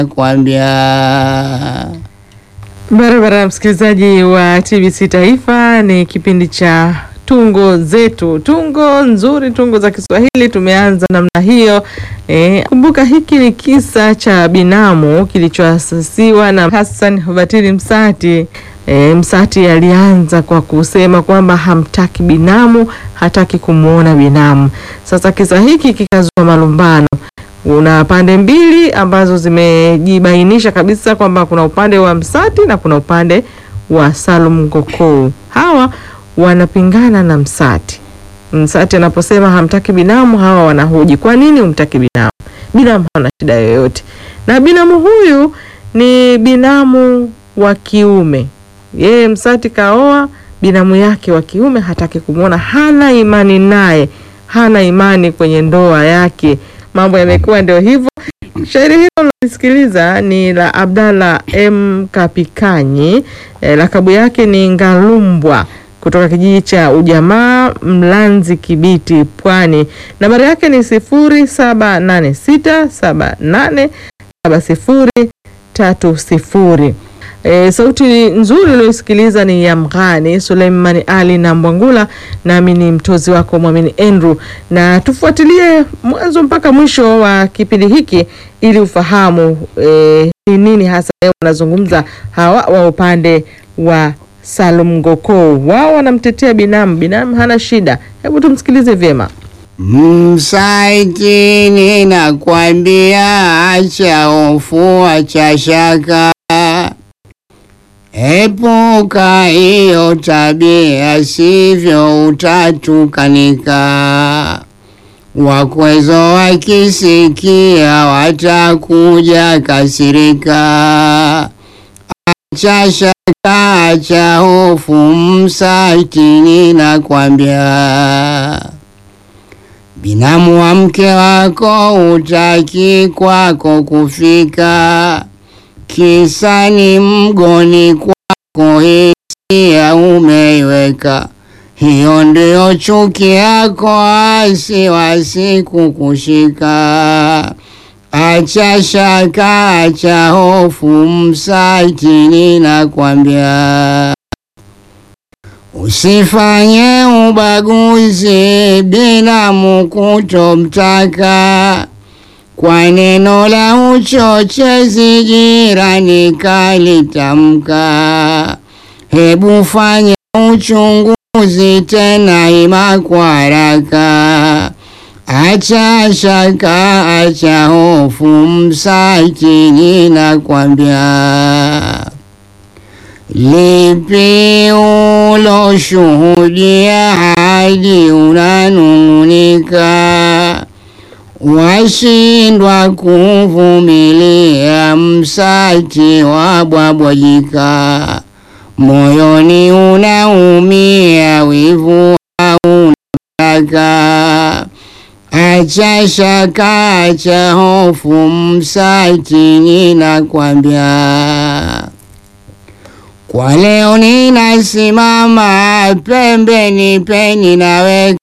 ninakwambia. Barabara, msikilizaji wa TBC Taifa, ni kipindi cha tungo zetu, tungo nzuri, tungo za Kiswahili. Tumeanza namna hiyo. E, kumbuka hiki ni kisa cha binamu kilichoasisiwa na Hassan Batili Msati. E, Msati alianza kwa kusema kwamba hamtaki binamu, hataki kumwona binamu. Sasa kisa hiki kikazua malumbano una pande mbili ambazo zimejibainisha kabisa kwamba kuna upande wa Msati na kuna upande wa Salum Gokou. Hawa wanapingana na Msati. Msati anaposema hamtaki binamu, hawa wanahoji kwa nini humtaki binamu? Binamu hana shida yoyote, na binamu huyu ni binamu wa kiume. Yeye Msati kaoa binamu yake wa kiume, hataki kumwona, hana imani naye, hana imani kwenye ndoa yake mambo yamekuwa ndio hivyo. Shairi hilo unalisikiliza ni la Abdalla M Kapikanyi, eh, lakabu yake ni Ngalumbwa kutoka kijiji cha Ujamaa Mlanzi Kibiti Pwani. Nambari yake ni sifuri saba nane sita saba nane saba sifuri tatu sifuri. E, sauti nzuri uliosikiliza ni ya Mghani Suleimani Ali na Mbwangula, nami ni mtozi wako Mwamini Andrew, na tufuatilie mwanzo mpaka mwisho wa kipindi hiki ili ufahamu e, ni nini hasa leo wanazungumza hawa wa upande wa Salum Gokou. Wao wanamtetea binamu, binamu hana shida. Hebu tumsikilize vyema. Msaiti, ninakwambia acha hofu, acha shaka, epuka hiyo tabia, sivyo utatukanika. Wakwezo wakisikia watakuja kasirika. Acha shaka, acha hofu, Msaiti, ninakwambia Binamu wa mke wako utaki kwako kufika, kisa ni mgoni kwako, hisia umeiweka. Hiyo ndio chuki yako, wasiwasi kukushika. Acha shaka, acha hofu, Msaiti, ninakwambia Usifanye ubaguzi binamu kutomtaka, kwa neno la uchochezi jirani kalitamka. Hebu fanya uchunguzi tena ima kwa haraka, acha shaka, acha hofu, Msaiti, ninakwambia. Lipi uloshuhudia hadi unanung'unika, washindwa kuvumilia, Msati wabwabwajika, moyoni unaumia, wivu haunataka. Acha shaka, acha hofu, Msati, ninakwambia. Kwa leo ninasimama pembeni peni naweka